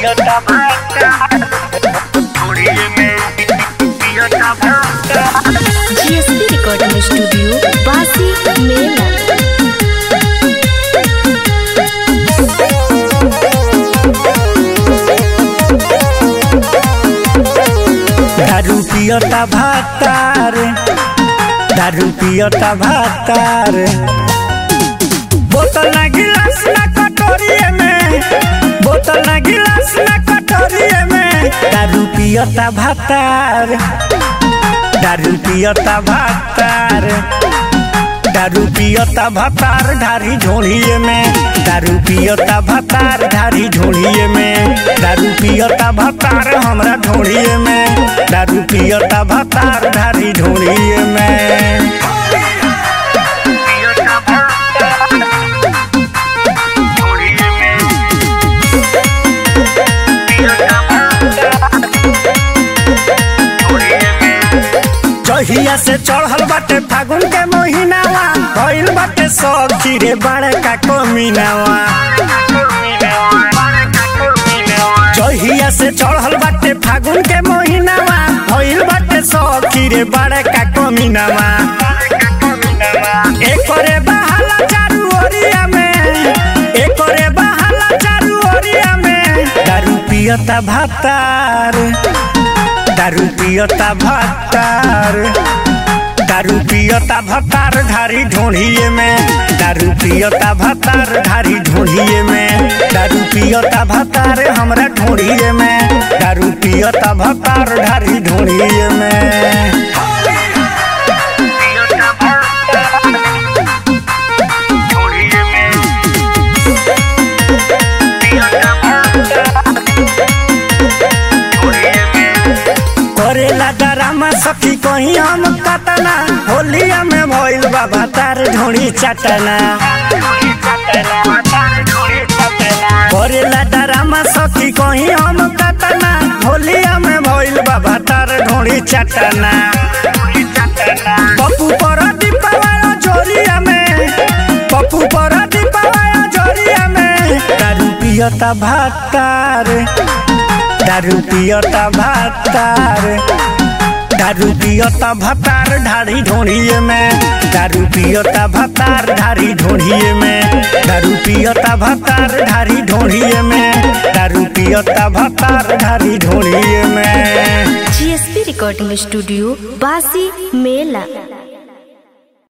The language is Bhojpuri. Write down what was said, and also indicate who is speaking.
Speaker 1: पियता भाता थोड़िए में पियता भाता
Speaker 2: जीएसपी रिकॉर्डिंग स्टूडियो बासी मेला
Speaker 3: दारू पियता भातार दारू पियता भातार बोतल ना गिलास ना कटोरिए में बोतल ना गिलास ना कटोरिए में दारू पियता भातार दारू पियता भातार दारू पियता भतार ढारी झोड़िए में दारू पियता भतार ढारी झोड़िए में दारू पियता भतार हमरा ढोड़िए में दारू पियता भतार ढारी झोड़िए में
Speaker 1: पियता भाता थोड़िए में पियता भाता थोड़िए में
Speaker 3: जहिया से चढ़ल बाटे फागुन के महीनावा भइल बाटे सखी रे बड़का कमीनावा जहिया से चढ़ल बाटे फागुन के महीनावा भइल बाटे सखी रे बड़का कमीनावा एकरे बहाला चारू ओरिया में एकरे बहाला चारू ओरिया में दारू पियता भातार दारू पियता भातार दारू पियता भतार ढारी ढोढ़िए में दारू पियता भतार ढारी ढोढ़िए में दारू पियता भतार हमरा ढोढ़िए में दारू पियता भतार ढारी ढोढ़िए में
Speaker 1: पियता भाता थोड़िए में पियता भाता थोड़िए में
Speaker 3: करेला डरामा सखी कहीं हम कतना होलिया में भइल बा भतार ढोढ़ी चटना करेला डरामा सखी कहीं हम कतना होलिया में भइल बा भतार ढोढ़ी चटना पप्पू पर दीपावाया जोरिया में पप्पू पर दीपावाया जोरिया में दारू पियता भातार दारू पियता भातार दारू पियता भतार ढारी ढोढ़िए में दारू पियता भतार ढारी ढोढ़िए में दारू पियता भतार ढारी ढोढ़िए में दारू पियता भतार ढारी ढोढ़िए में
Speaker 2: जीएसपी रिकॉर्डिंग स्टूडियो बासी मेला